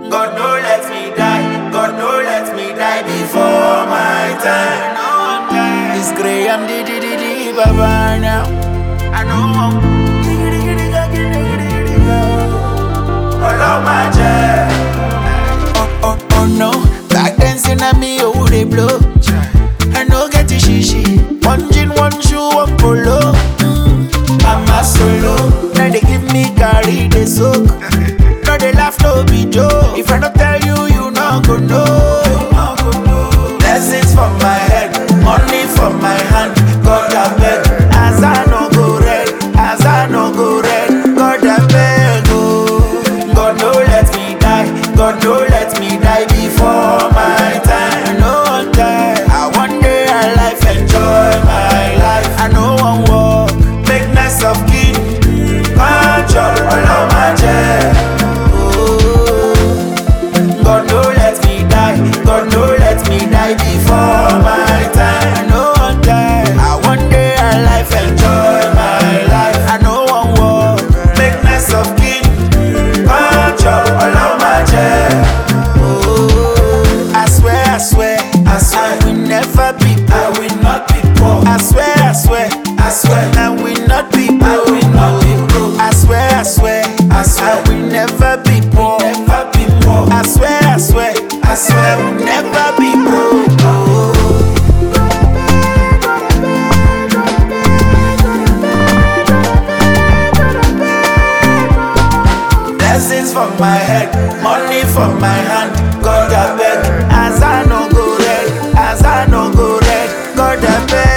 God no let me die. God no let me die before my time. It's Graham di di di di baba now. I know. Ọlọ́run máa jẹ́. Oh, oh, oh no, back then say na me oh dey blow. I no get the shishi, one jean, one shoe, one polo. I'm a solo, now they give me carry the soak. No they laugh, no be joke. If I don't tell you, you no go know. Blessings from my head, money from my hand. God I beg, as I no go red, as I no go red. God I beg, oh. God no let me die, God no let me die before my time. I no want die, I one day I life enjoy my life. I no want walk, make mess of king. Punch up all of my jet. Oh, God no let me die, God no let me die before my time. I no want die, I one day I life enjoy my life. I no want walk, make mess of king. Punch up all of my jet. Oh, I swear, I swear, I swear, I will never be poor. I will not be poor. I swear, I swear, I swear, I will not be poor. I will not be poor. I swear, I swear, I swear, I will never be poor. Never be poor. I swear, I swear, I swear, I will never be poor. Blessings from my head, money from my hand. God I beg, as I no go red, as I no go red. God I beg.